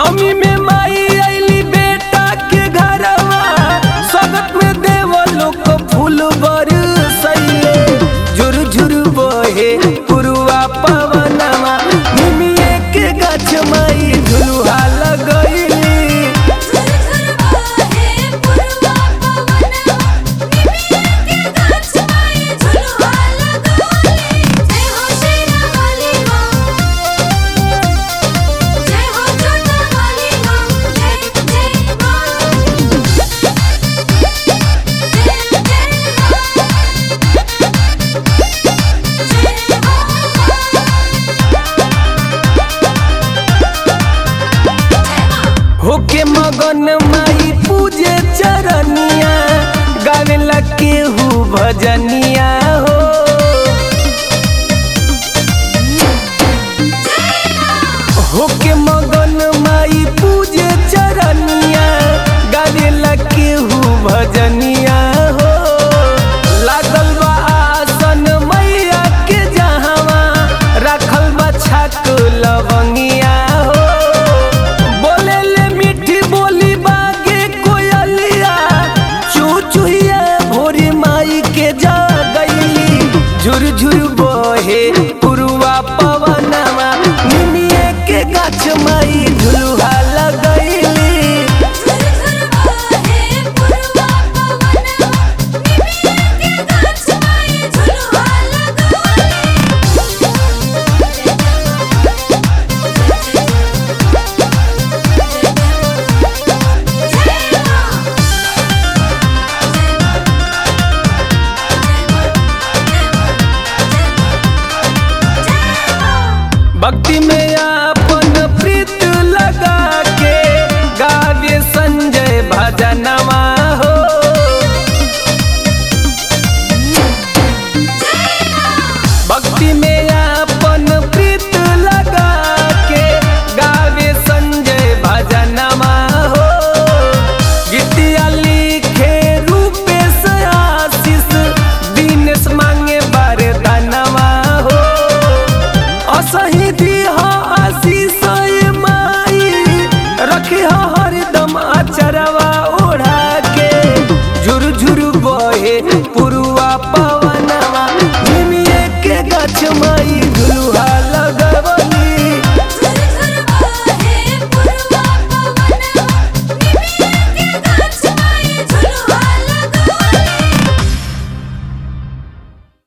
नवमी में माई आईली बेटा के घरवा स्वागत में देव लोग फूल बरसैले झुर झुर बहे पुरवा पवनवा निमिये के गाछ माई झुलुहा लगैली होके मगन माई पूजे चरनिया गावे लगे हु भजनिया हो होके मगन माई पूजे चरनिया गावे लगे हु भजनिया हो लागल बा आसन मैया के जहावा रखल बा छाक लवंगिया हो बोले ले मीठी बोली बागे कोयलिया चूचुहिया भोरी माई के जा गईली झुर झुर बहे पुरवा पवनवा निमिये के गाछ माई झुलुहा लगैली भक्ति में अपन प्रीत लगा के गावे संजय भजनवा हो भक्ति में अपन प्रीत लगा के गावे संजय भजनवा हो गीतिया लिखे रूपेश आशीष दिनेश मांगे वरदानवा हो असही दिह आशीष ए माई रखी हरदम अचरवा ओढ़ा के झुर झुर बहे पुरुआ पवनवा निमिये के गाछ माई